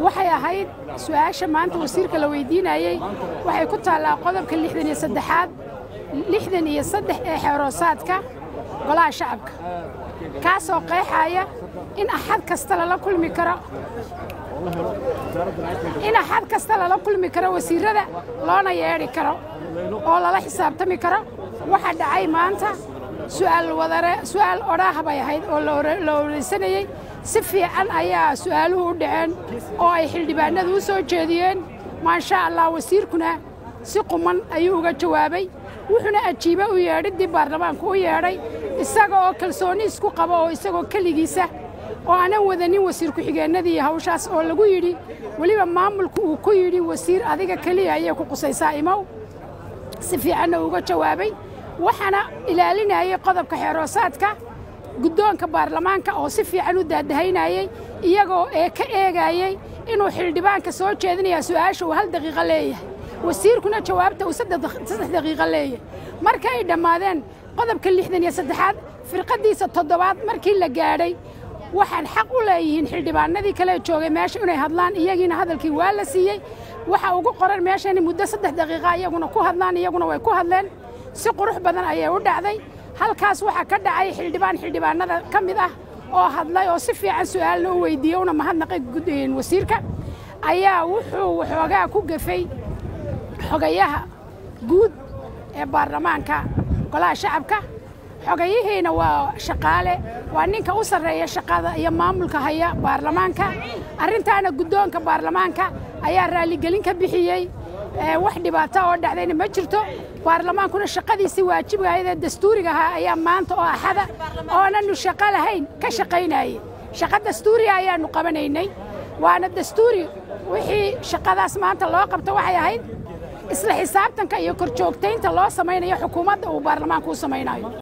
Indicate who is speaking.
Speaker 1: waxay ahayd su-aasha maanta wasiirka la weydiinayey waxay ku taallaa qodobka lixdan iyo saddexaad lixdan iyo saddex ee xeeroosaadka golaha shacabka kaasoo qeexaya in axad kasta lala kulmi karo in axad kasta lala kulmi karo wasiirada loona yeedhi karo oo lala xisaabtami karo waxa dhacay maanta su'aal wadare su'aal odhaah bay ahayd oo la oreysanayey si fiican ayaa su'aaluhu u dhaceen oo ay xildhibaanadu u soo jeediyeen maasha allah wasiirkuna si quman ayuu uga jawaabay wuxuuna ajiibe u yeedhiddii baarlamaanku u yeedhay isaga oo kalsooni isku qaba oo isagoo keligiisa oo aanan wadanin wasiir ku-xigeennadii hawshaas oo lagu yidhi weliba maamulku uu ku yidhi wasiir adiga keliya ayay ku qusaysaa imow si fiicanna uga jawaabay waxaana ilaalinayay qodobka xeeroosaadka guddoonka baarlamaanka oo si fiican u daadahaynayey iyagoo ee ka eegayey inuu xildhibaanka soo jeedinaya su'aasha uu hal daqiiqo leeyahay wasiirkuna jawaabta uu saddex daqiiqo leeyahay marka ay dhammaadeen qodobka lixdan iyo saddexaad firqaddiisa toddobaad markii la gaadhay waxaan xaq u leeyihiin xildhibaanadii kale joogay meesha inay hadlaan iyagiina hadalkii waa la siiyey waxa ugu qoran meeshani muddo saddex daqiiqa iyaguna ku hadlaan iyaguna way ku hadleen si qurux badan ayay u dhacday halkaas waxaa ka dhacay xildhibaan xildhibaanada ka mid ah oo hadlay oo si fiican su'aalna u weydiiyey una mahadnaqay wasiirka ayaa wuxuu waxoogaa ku gafay xogayaha guud ee baarlamaanka golaha shacabka xogayihiina waa shaqaale waa ninka u sarreeya shaqada iyo maamulka haya baarlamaanka arrintaana guddoonka baarlamaanka ayaa raalligelin ka bixiyey wax dhibaato oo dhacdayna ma jirto baarlamaankuna shaqadiisii waajibgaayadee dastuuriga ahaa ayaa maanta oo axada oonanu shaqo lahayn ka shaqaynayey shaqo dastuuriga ayaannu qabanaynay waana dastuuri wixii shaqadaas maanta loo qabto waxay ahayd isla xisaabtanka iyo korjoogtaynta loo samaynayo xukuumadda uu baarlamaanku u samaynayo